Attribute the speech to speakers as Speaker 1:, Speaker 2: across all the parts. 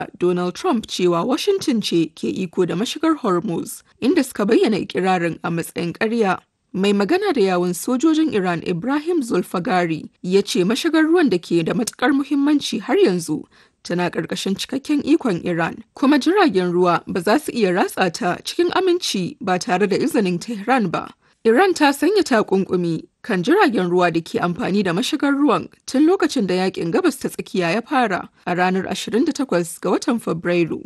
Speaker 1: Donald Trump cewa Washington ce ke iko da mashigar Hormuz, inda suka bayyana ikirarin a matsayin ƙarya. Mai magana da yawun sojojin Iran Ibrahim Zulfagari ya ce mashigar ruwan da ke da matukar muhimmanci har yanzu tana ƙarƙashin cikakken ikon Iran, kuma jiragen ruwa ba za su iya ratsa ta cikin aminci ba tare da izinin Tehran ba. Iran ta sanya takunkumi kan jiragen ruwa da ke amfani da mashigar ruwan tun lokacin da yakin gabas ta tsakiya ya fara a ranar 28 ga watan Fabrairu.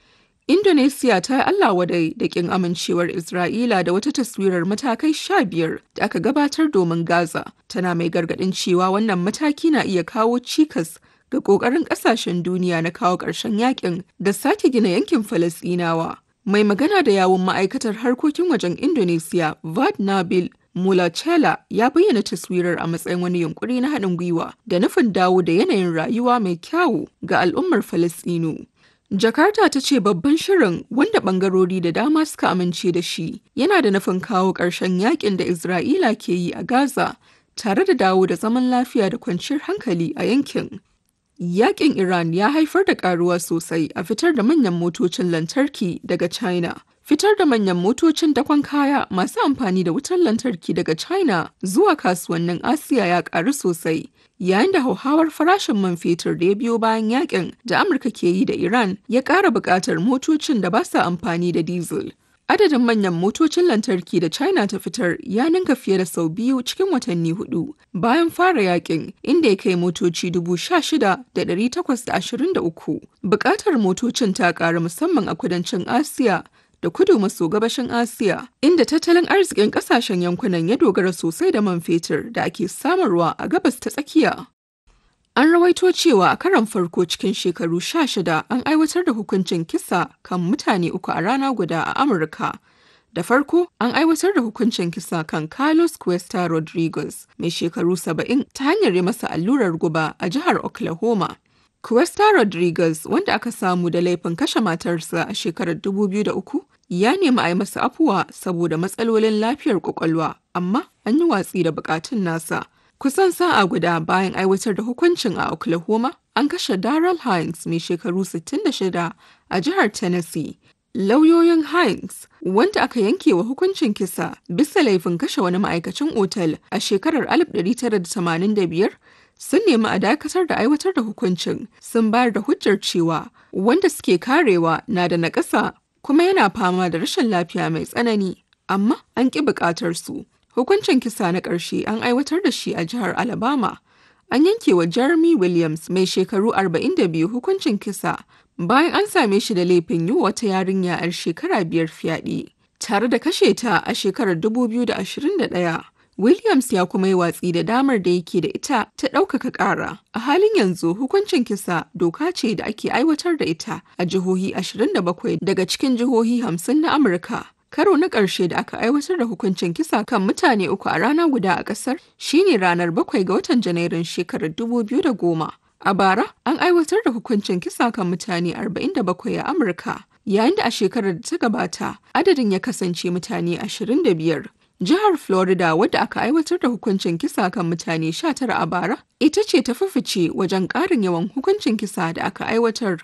Speaker 1: Indonesia ta yi Allah wadai da kin amincewar Isra'ila da wata taswirar matakai sha biyar da aka gabatar domin Gaza, tana mai gargaɗin cewa wannan mataki na iya kawo cikas ga ƙoƙarin ƙasashen duniya na kawo ƙarshen yakin da sake gina yankin Falasɗinawa. Mai magana da yawun ma'aikatar harkokin wajen Indonesia, Vad Nabil Mulacela ya bayyana taswirar a matsayin wani yunkuri na haɗin gwiwa da nufin dawo da yanayin rayuwa mai kyawu ga al'ummar Falasɗinu. Jakarta ta ce babban shirin wanda bangarori da dama suka amince da shi yana da nufin kawo ƙarshen yakin da Isra'ila ke yi a Gaza tare da dawo da zaman lafiya da kwanciyar hankali a yankin. Yakin Iran ya haifar da karuwa sosai a fitar da manyan motocin lantarki daga China. Fitar da manyan motocin dakon kaya masu amfani da wutar lantarki daga China zuwa kasuwannin Asiya ya karu sosai. Yayin da hauhawar farashin man fetur da ya biyo bayan yakin da Amurka ke yi da Iran ya ƙara buƙatar motocin da ba sa amfani da diesel. Adadin manyan motocin lantarki da China ta fitar ya ninka fiye da sau biyu cikin watanni hudu bayan fara yakin inda ya kai motoci dubu sha shida da ɗari takwas da ashirin da uku. Bukatar motocin ta ƙara musamman a kudancin Asiya da kudu maso gabashin Asiya inda tattalin arzikin ƙasashen yankunan ya dogara sosai da man fetur da ake samarwa a gabas ta tsakiya. An rawaito cewa a karon farko cikin shekaru sha shida an aiwatar da hukuncin kisa kan mutane uku a rana guda a Amurka. Da farko, an aiwatar da hukuncin kisa kan Carlos Cuesta Rodriguez, mai shekaru saba'in ta hanyar yi masa allurar guba a jihar Oklahoma. Cuesta Rodriguez, wanda aka samu da laifin kashe matarsa a shekarar 2003, ya nemi a yi masa afuwa saboda matsalolin lafiyar kwakwalwa, amma an yi watsi da bukatun nasa. Kusan sa'a guda bayan aiwatar da hukuncin a Oklahoma, an kashe Daryl Hines mai shekaru 66 a jihar Tennessee. Lauyoyin Hines, wanda aka yanke wa hukuncin kisa bisa laifin kashe wani ma'aikacin otal a shekarar 1985, sun nemi a dakatar da aiwatar da hukuncin sun bayar da hujjar cewa wanda suke karewa na da naƙasa kuma yana fama da rashin lafiya mai tsanani, amma an ƙi buƙatar su. Hukuncin kisa na ƙarshe an aiwatar da shi a jihar Alabama. An yanke wa Jeremy Williams mai shekaru 42 hukuncin kisa bayan an same shi da laifin yi wata yarinya 'yar shekara biyar fyaɗe, tare da kashe ta a shekarar 2021. Williams ya kuma yi watsi da damar da yake da ita ta ɗaukaka ƙara. A halin yanzu hukuncin kisa doka ce da ake aiwatar da ita a jihohi 27 daga cikin jihohi 50 na Amurka. Karo na ƙarshe da aka aiwatar da hukuncin kisa kan mutane uku a rana guda a ƙasar shine ranar bakwai ga watan Janairun shekarar 2010. A bara, an aiwatar da hukuncin kisa kan mutane 47 a Amurka, yayin da a shekarar da ta gabata adadin ya kasance mutane 25. Jihar Florida wadda aka aiwatar da hukuncin kisa kan mutane 19 a bara, ita ce ta fice wajen ƙarin yawan hukuncin kisa da aka aiwatar.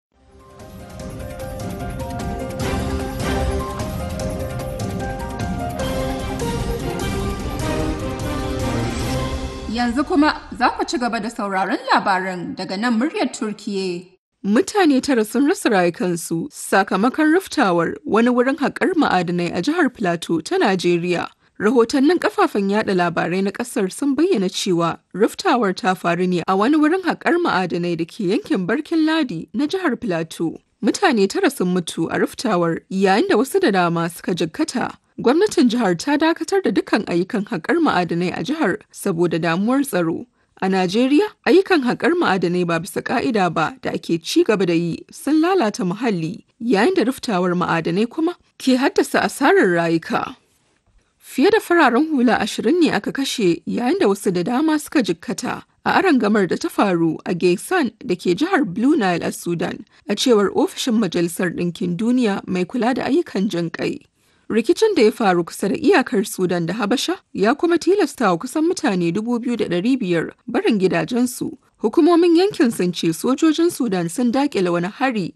Speaker 2: Yanzu kuma za ku ci gaba da sauraron labaran daga nan muryar Turkiye.
Speaker 1: Mutane tara sun rasa rayukansu sakamakon riftawar wani wurin haƙar ma'adinai a jihar Plateau ta Najeriya. Rahotannin kafafen yada labarai na ƙasar sun bayyana cewa riftawar ta faru ne a wani wurin haƙar ma'adinai da ke yankin Barkin Ladi na jihar Plateau. Mutane tara sun mutu a riftawar yayin da wasu da dama suka jikkata. Gwamnatin jihar ta dakatar da dukkan ayyukan haƙar ma'adanai a jihar saboda damuwar tsaro. A Najeriya, ayyukan haƙar ma'adanai ba bisa ƙa'ida ba da ake ci gaba da yi sun lalata muhalli, yayin da riftawar ma'adanai kuma ke haddasa asarar rayuka. Fiye da fararen hula ashirin ne aka kashe yayin da wasu da dama suka jikkata a arangamar da ta faru a Gaysan da ke jihar Blue Nile a Sudan, a cewar ofishin Majalisar Ɗinkin Duniya mai kula da ayyukan jin ƙai. Rikicin da ya faru kusa da iyakar Sudan da Habasha ya kuma tilasta wa kusan mutane 2,500 barin gidajensu Hukumomin yankin sun ce sojojin Sudan sun dakile wani hari